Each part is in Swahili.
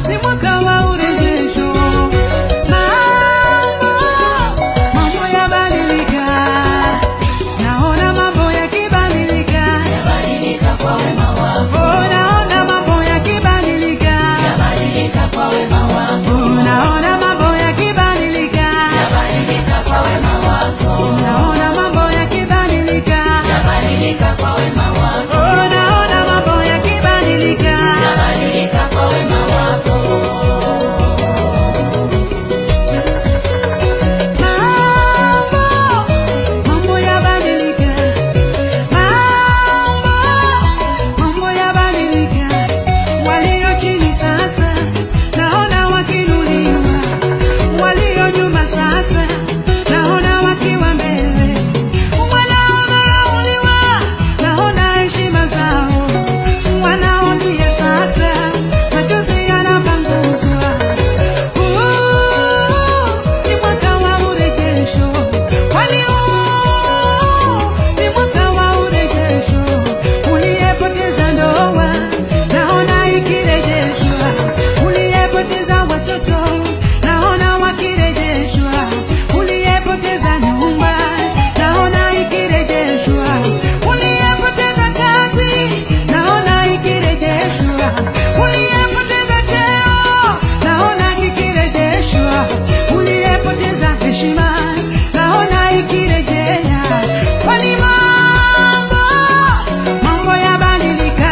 ni mwaka wa urejesho. Mambo, mambo yabadilika, naona mambo yakibadilika, Yabadilika kwa wema wako, oh, naona mambo yakibadilika, yabadilika kwa wema wako, oh, naona mambo yakibadilika, yabadilika kwa wema wako, naona mambo yakibadilika, yabadilika kwa wema wako, oh, naona mambo yakibadilika. yabadilika kwa wema wako. Mambo, mambo yabadilika. Mambo, mambo yabadilika. Walio chini sasa naona wakiinuliwa, walio nyuma sasa naona wakiwa mbele, wanaodharauliwa naona heshima zao, wanaolia sasa machozi yanapanguzwa. Huu ni mwaka wa urejesho, kwani huu ni mwaka wa urejesho. Uliyepoteza ndoa naona ikirejeshwa, uliyepoteza watoto naona wakirejeshwa, uliyepoteza nyumba naona ikirejeshwa, uliyepoteza kazi naona ikirejeshwa, uliyepoteza cheo naona kikirejeshwa, uliyepoteza heshima naona ikirejea, kwani mambo mambo yabadilika.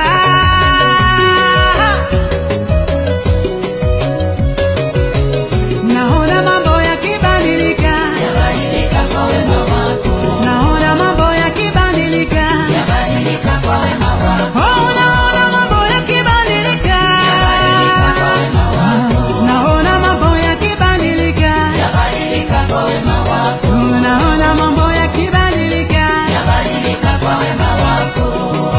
Naona mambo yakibadilika, Yabadilika kwa wema wako, naona mambo yakibadilika, yabadilika kwa wema wako, oh, naona mambo yakibadilika, yabadilika kwa wema wako, naona mambo yakibadilika, yabadilika kwa wema wako, oh, naona mambo yakibadilika. yabadilika kwa wema wako.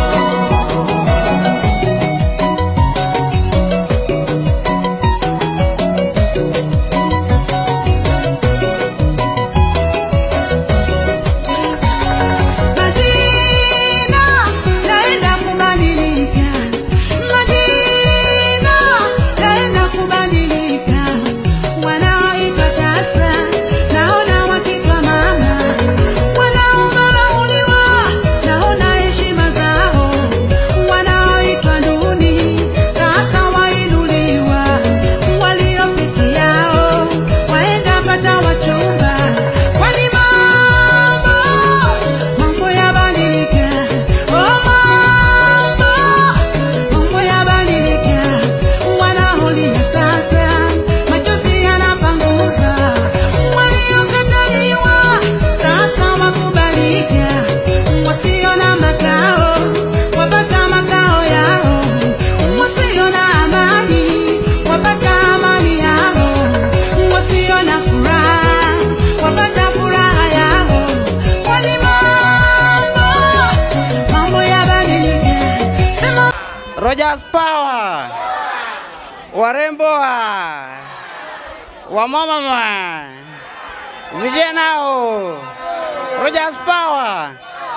Majina naenda kubadilika, majina naenda kubadilika. Wanaoitwa tasa naona wakitwa mama, wanaodharauliwa naona heshima zao, wanaoitwa duni sasa wainuliwa, walio peke yao waenda pata wachumba, kwani mambo mambo yabadilika, oh mambo mambo yabadilika, wanaolia sasa machozi yanapanguza, waliokataliwa sasa wakubalika, wasio na makao wapata makao yao, wasio na amani wapata amani yao, wasio na furaha wapata furaha yao, kwani mambo mambo yabadilika, sema Rogers Power, warembo wa wamama ma vijana o Rogers Power.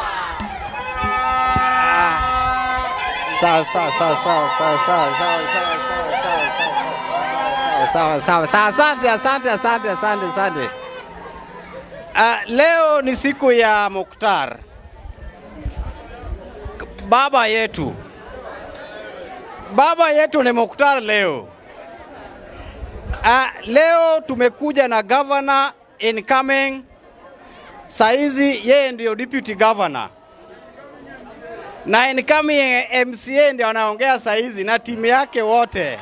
Ah, Sawa sawa sawa sawa sawa sawa sawa sawa sawa sawa sawa sawa sawa. Asante asante asante asante asante. Ah, leo ni siku ya Muktar, baba yetu baba yetu ni Muktar leo. Uh, leo tumekuja na governor incoming, saizi yeye ndio deputy governor na incoming MCA ndio anaongea saizi na timu yake wote.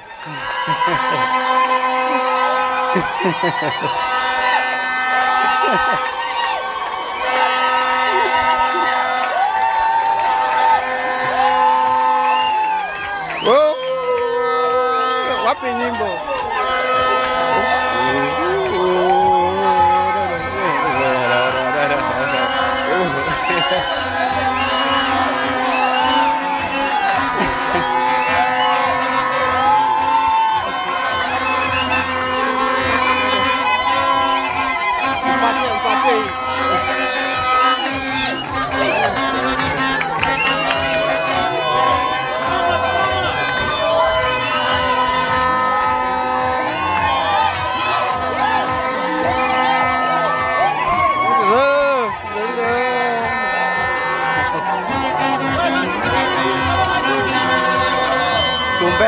Oh, wapi nyimbo? Mpatie, mpatie hii.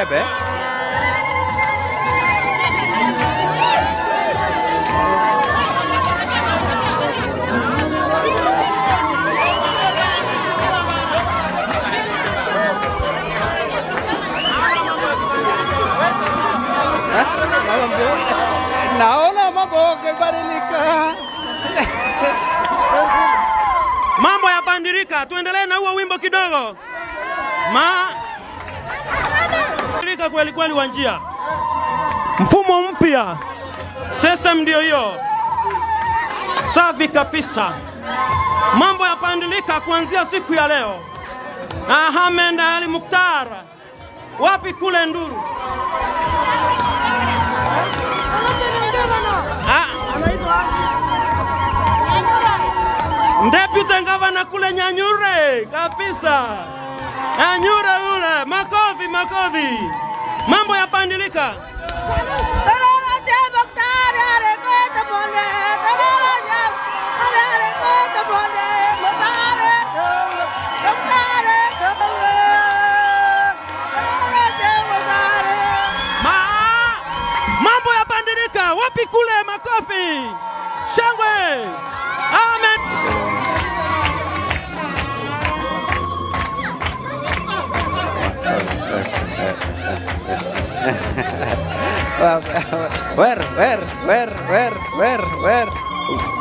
Bebe. Naona mambo yakibadilika. Mambo yabadilika, tuendelee na huo wimbo kidogo. Ma badilika kweli kweli wa njia, mfumo mpya, system ndio hiyo, safi kabisa. Mambo yabadilika kuanzia siku ya leo. Ahmed Ali Mukhtar, wapi kule Nduru? Ah, anaitwa Deputy Gavana kule Nyanyure kabisa, Nyanyure yule, makofi makofi, mambo yapandilika. Ma, mambo yapandilika, wapi kule, makofi, shangwe, amen. Where, where, where, where, where, where?